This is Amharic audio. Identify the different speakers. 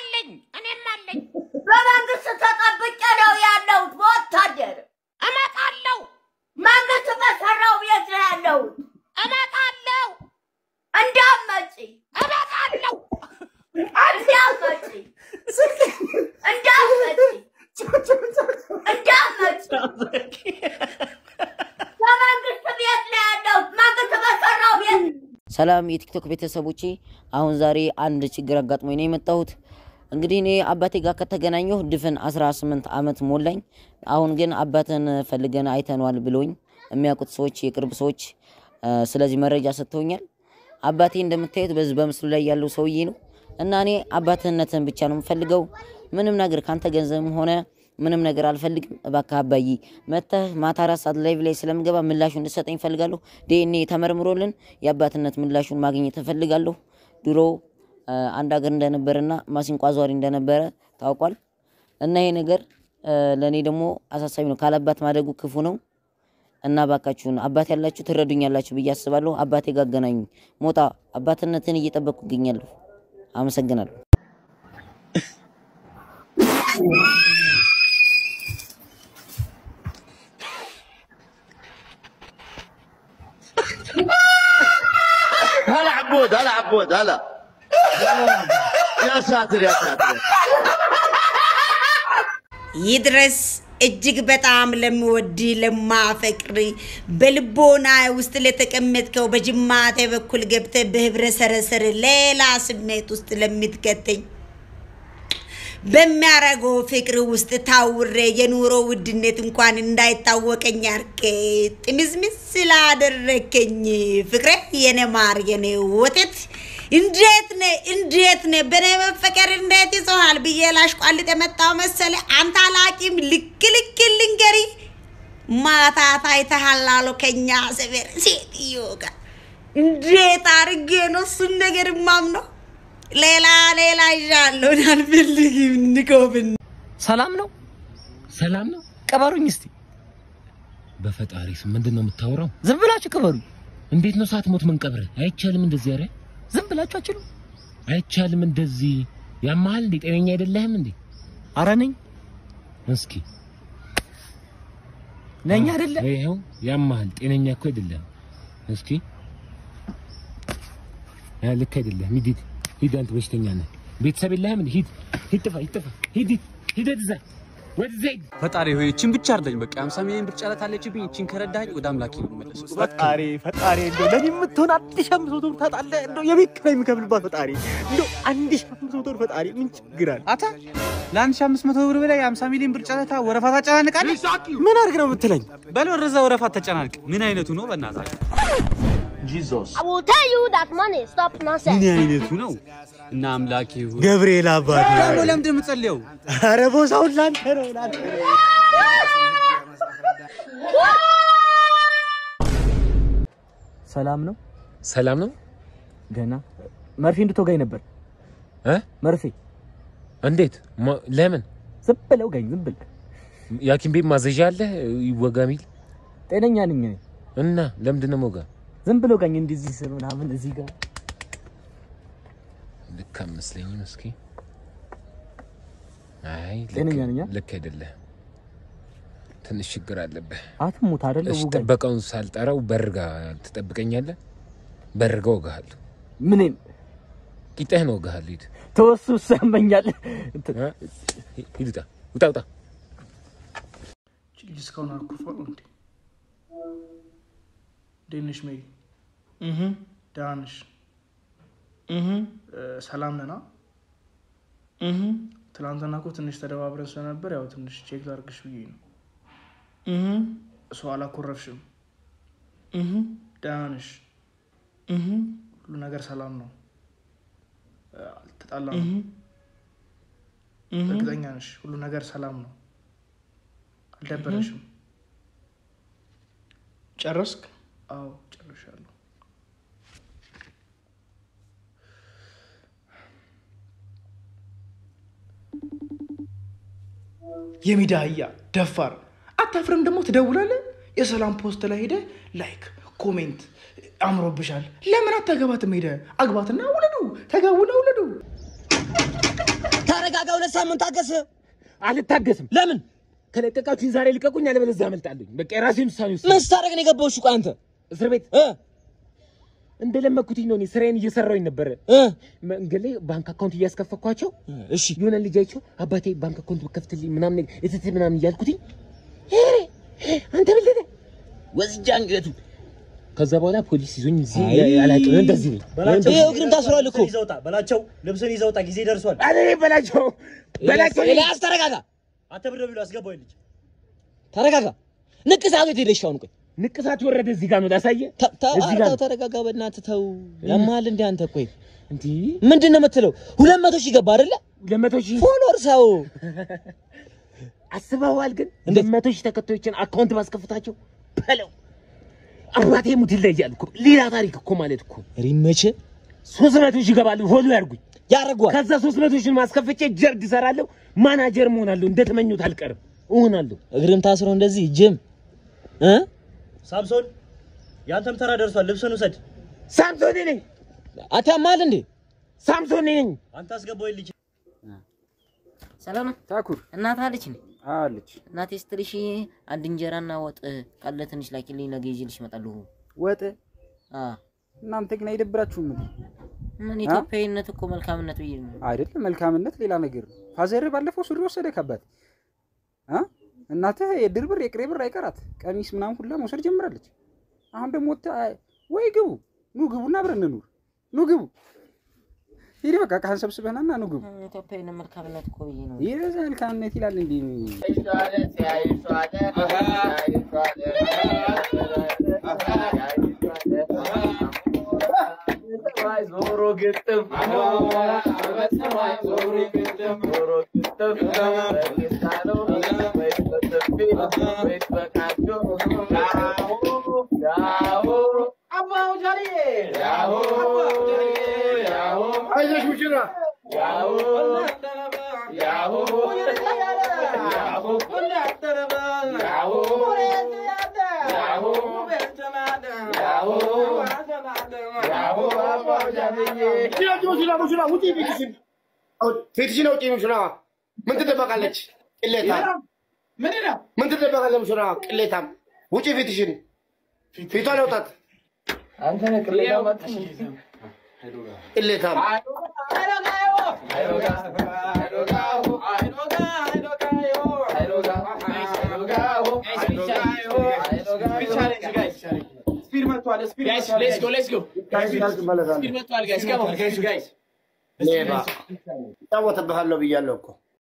Speaker 1: አለኝ እኔም አለኝ።
Speaker 2: በመንግስት ተጠብቄ ነው ያለሁት በወታደር
Speaker 1: እመጣለሁ
Speaker 2: መንግስት በሰራው ቤት ነው ያለሁት።
Speaker 1: እመጣለሁ
Speaker 2: እንዳትመጪ
Speaker 1: እመጣለሁ
Speaker 2: እንዳትመጪ እንዳትመጪ እንዳትመጪ በመንግስት ቤት ነው ያለሁት። መንግስት በሰራው ቤት
Speaker 3: ሰላም የቲክቶክ ቤተሰቦቼ፣ አሁን ዛሬ አንድ ችግር አጋጥሞኝ ነው የመጣሁት። እንግዲህ እኔ አባቴ ጋር ከተገናኘሁ ድፍን 18 ዓመት ሞላኝ። አሁን ግን አባትን ፈልገን አይተነዋል ብሎኝ የሚያውቁት ሰዎች፣ የቅርብ ሰዎች እ፣ ስለዚህ መረጃ ሰጥተውኛል። አባቴ እንደምታዩት በዚህ በምስሉ ላይ ያለው ሰውዬ ነው እና እኔ አባትነትን ብቻ ነው የምፈልገው። ምንም ነገር ካንተ ገንዘብም ሆነ ምንም ነገር አልፈልግም። እባክህ አባዬ መተህ ማታ አራት ሰዓት ላይቭ ላይ ስለምገባ ምላሹን እንድሰጠኝ እፈልጋለሁ። ዲኤንኤ ተመርምሮልን የአባትነት ምላሹን ማግኘት እፈልጋለሁ። ድሮ እ፣ አንድ ሀገር እንደነበረና ማሲንቆ አዟሪ እንደነበረ ታውቋል። እና ይሄ ነገር እ፣ ለእኔ ደግሞ አሳሳቢ ነው። ካለአባት ማደጉ ክፉ ነው እና ባካችሁን አባት ያላችሁ ትረዱኛላችሁ ብዬ አስባለሁ። አባቴ ጋር አገናኙኝ። ሞጣ አባትነትን እየጠበቅኩ እገኛለሁ። አመሰግናለሁ።
Speaker 4: هلا عبود هلا عبود هلا يا ساتر يا ساتر
Speaker 5: ይድረስ እጅግ በጣም ለምወድ ለማፈቅር በልቦና ውስጥ ለተቀመጥከው በጅማቴ በኩል ገብተ በህብረ ሰረሰር ሌላ ስሜት ውስጥ ለምትከተኝ በሚያረገው ፍቅር ውስጥ ታውሬ የኑሮ ውድነት እንኳን እንዳይታወቀኝ አርኬ ጥምዝምዝ ስላደረከኝ ፍቅሬ የኔ ማር የኔ ወተት እንዴት ነ እንዴት ነ በኔ መፈቀር እንዴት ይዞሃል ብዬ ላሽቋልጥ የመጣው መሰለ አንተ አላቂም ልክ ልክ ልንገሪ ማታ ታይተሃል አሉ ከኛ ሰፈር ሴትዮ ጋር እንዴት አርጌ ነው እሱን ነገር ማምነው ሌላ ሌላ ይዣለሁ አልፈልግም ንቆብን
Speaker 6: ሰላም ነው፣ ሰላም ነው። ቅበሩኝ እስቲ። በፈጣሪ ስም ምንድን ነው የምታወራው? ዝም ብላችሁ ቅበሩኝ። እንዴት ነው ሳትሞት መንቀብር? አይቻልም እንደዚህ። ኧረ ዝም ብላችሁ አችሉ። አይቻልም እንደዚህ። ያመሃል እንዴ? ጤነኛ አይደለህም እንዴ? አረ ነኝ። እስኪ ነኝ አይደለ? ይኸው ያመሃል። ጤነኛ እኮ አይደለህም። እስኪ ያ ልክ አይደለህም። ሂድ ሂድ ሂድ፣ አንተ በሽተኛ ነህ። ቤተሰብ የለህም እንዴ? ሂድ ሂድ፣ ጥፋ ሂድ፣ ጥፋ ሂድ ሂድ ሂድ ወደዛ ወደዛ ሂድ።
Speaker 7: ፈጣሪ ሆይ እቺን ብቻ አርዳኝ። በቃ 50 ሚሊዮን ብር ጨረት አለችብኝ። እቺን ከረዳኝ ወደ አምላኬ ነው የምመለሰው።
Speaker 8: ፈጣሪ ፈጣሪ እንደው ለኔ የምትሆን አንድ ሺህ አምስት መቶ ብር ታጣለህ። እንደው የቤት ኪራይ የምከፍልባት ፈጣሪ እንደው አንድ ሺህ አምስት መቶ ብር ፈጣሪ ምን ችግር አለ?
Speaker 7: አታ ለ1500 ብር በላይ የ50 ሚሊዮን ብር ጨረታ ወረፋ ታጨናንቃለህ።
Speaker 8: ምን አድርግ ነው የምትለኝ?
Speaker 7: በል ወደዛ ወረፋ ተጨናንቅ። ምን አይነቱ ነው በእናትህ?
Speaker 4: جيزوس
Speaker 9: I will tell you that money. Stop nonsense.
Speaker 7: ምን አይነቱ ነው? እና አምላኬ ሆይ
Speaker 8: ገብርኤል አባቴ
Speaker 7: ደግሞ ለምንድን ነው የምትጸልየው?
Speaker 8: ኧረ ቦታውን ላንተ ነው ላንተ ነው።
Speaker 6: ሰላም ነው፣
Speaker 10: ሰላም ነው።
Speaker 6: ገና መርፌ እንድትወጋኝ ነበር።
Speaker 10: እ
Speaker 6: መርፌ
Speaker 10: እንዴት? ማ- ለምን?
Speaker 6: ዝም ብለው ጋኝ፣ ዝም ብል
Speaker 10: የሐኪም ቤት ማዘዣ አለ ይወጋ ሚል
Speaker 6: ጤነኛ ነኝ እኔ።
Speaker 10: እና ለምንድን ነው ሞጋ?
Speaker 6: ዝም ብለው ጋኝ እንደዚህ ስር ምናምን እዚህ ጋር
Speaker 10: ልክ አመስለኝም። እስኪ አይ ልክ-
Speaker 6: ጤነኛ ነኝ አ?
Speaker 10: ልክ አይደለህም። ትንሽ ችግር አለብህ።
Speaker 6: አትሙት አይደለ?
Speaker 10: እሺ
Speaker 6: ውጋኝ።
Speaker 10: ጥበቃውን ሳልጠራው በርጋ ትጠብቀኛለህ። በርጋ ወጋሃለሁ።
Speaker 6: ምንም
Speaker 10: ቂጥህን ወጋሃለሁ። ሂድ
Speaker 6: ተወሱ ሰመኛል። እንትን
Speaker 10: እ? ሂድ ውጣ፣ ውጣ፣ ውጣ።
Speaker 11: ልጅ እስካሁን አኩርፏ ነው እንዴ? እንዴት ነሽ ሜሪ? እህ ደህና ነሽ? እህ ሰላም ነና? እህ ትናንትና እኮ ትንሽ ተደባብረን ስለነበር ያው ትንሽ ቼክ ላድርግሽ ብዬ ነው። እህ ሰው አላኮረፍሽም? እህ ደህና ነሽ? እህ ሁሉ ነገር ሰላም ነው? አልተጣላም? እርግጠኛ ነሽ? ሁሉ ነገር ሰላም ነው? አልደበረሽም? ጨረስክ? አዎ ጨርሻለሁ። የሚዳ አህያ ደፋር አታፍርም? ደግሞ ትደውላለህ። የሰላም ፖስት ላይ ሄደ ላይክ ኮሜንት አምሮብሻል። ለምን አታገባትም? ሄደ አግባትና ውለዱ፣ ተጋቡና ውለዱ።
Speaker 2: ተራ
Speaker 6: ተረጋጋ። ሁለት ሳምንት ታገስ። አልታገስም። ለምን? ከለቀቃችሁኝ ዛሬ ልቀቁኝ፣ አለበለዚያ አመልጣለሁ። በቃ የራሴን ውሳኔ ውስጥ ምን ስታደርግ ነው የገባው? እሺ ቆይ አንተ እስር ቤት እ እንደለመኩትኝ ነው። እኔ ስራዬን እየሰራሁኝ ነበረ። መንገድ ላይ ባንክ አካውንት እያስከፈኳቸው፣ እሺ የሆነ ልጅ አይቼው አባቴ ባንክ አካውንት ብከፍትልኝ ምናምን ነገር እትት ምናምን እያልኩትኝ ሄሬ አንተ ብለህ ወስጃ አንገቱ ከዛ በኋላ ፖሊስ ይዞኝ እዚህ አላውቅም። እንደዚህ ነኝ።
Speaker 8: ይኸው እግርም ታስሯል እኮ በላቸው። ልብስን ይዘውጣ ጊዜ ደርሷል።
Speaker 6: አረ በላቸው በላቸው።
Speaker 8: ኤልያስ ተረጋጋ። አንተ ብር ብሎ አስገባው ልጅ ተረጋጋ። ንቅሳቱ የት ሄደሽ? አሁን ቆይ
Speaker 6: ንቅሳት ወረደ። እዚህ ጋር ነው ላሳየህ። እዚህ ጋር ነው።
Speaker 8: ተረጋጋ በእናትህ ተው። ያማል እንደ አንተ ቆይ እንዲ ምንድን ነው የምትለው? ሁለት መቶ ሺህ ገባ አይደለ?
Speaker 6: ሁለት መቶ ሺህ
Speaker 8: ፎሎወር ሰው
Speaker 6: አስበዋል። ግን ሁለት መቶ ሺህ ተከታዮችን አካውንት ባስከፍታቸው በለው አባቴ ሙት ይለያል እኮ ሌላ ታሪክ እኮ ማለት እኮ
Speaker 8: ሪመች
Speaker 6: ሶስት መቶ ሺህ ይገባሉ። ፎሎ ያርጉኝ
Speaker 8: ያደርጓል።
Speaker 6: ከዛ ሶስት መቶ ሺህ ማስከፍቼ ጀርድ እሰራለሁ። ማናጀር መሆናለሁ። እንደተመኙት አልቀርም እሆናለሁ።
Speaker 8: እግርም ታስሮ እንደዚህ ጅም እ ሳምሶን ያንተም ተራ ደርሷል። ልብስን ውሰድ።
Speaker 6: ሳምሶን ነኝ።
Speaker 8: አታማል እንዴ?
Speaker 6: ሳምሶን ነኝ።
Speaker 8: አንተ አስገባው ልጅ
Speaker 3: ሰላም ነው
Speaker 12: ታኩር
Speaker 3: እናት አለች ነ
Speaker 12: አለች
Speaker 3: እናቴ ስትልሽ አንድ እንጀራና ወጥ ካለ ትንሽ ላኪልኝ፣ ነገ ይዤልሽ እመጣለሁ።
Speaker 12: ወጥ
Speaker 3: አ
Speaker 12: እናንተ ግን አይደብራችሁም እንዴ?
Speaker 3: ምን ኢትዮጵያዊነት እኮ መልካምነት ብዬ ነው።
Speaker 12: አይደለም መልካምነት ሌላ ነገር ነው። ፋዘር ባለፈው ሱሪ ወሰደ ከባት አ እናትህ የድር ብር የቅሬ ብር አይቀራት ቀሚስ ምናምን ሁላ መውሰድ ጀምራለች። አሁን ደግሞ ወጥተህ አይ- ወይ ግቡ ኑ ግቡና አብረን እንኑር ኑ ግቡ ሂድ በቃ ቃህን ሰብስበህና ና ኑ ግቡ።
Speaker 3: ኢትዮጵያዊነት መልካምነት እኮ ብዬ ነው።
Speaker 12: ይህ መልካምነት ይላል እንዴ?
Speaker 4: ዞሮ ግጥም ዞሮ ግጥም ዞሮ ግጥም በሚሳለው ወይስ በጥፊ ወይስ በቃጆ ያሆ አባው ጃሌ ያሆ ያሆ አይዞሽ ሙሽራ ያሆ ያሆ ያሆ
Speaker 13: ፊትሽን አውጪ ሙሽራ። ምን ትደበቃለች? ቅሌታም ምን ትደበቃለች? ሙሽራ ቅሌታም ውጪ ፊትሽን። ፊቷን አውጣት።
Speaker 4: አንተ ነህ ቅሌታ መጣሽ
Speaker 13: ቅሌታም
Speaker 4: ስፒድ መጥቷል። ስፒድ መጥቷል። ሌትስ ጎ ሌትስ ጎ ስፒድ መጥቷል። ጋይስ ካም ኦን ጋይስ ጋይስ
Speaker 13: ሌባ እጫወትብሃለሁ ብያለሁ እኮ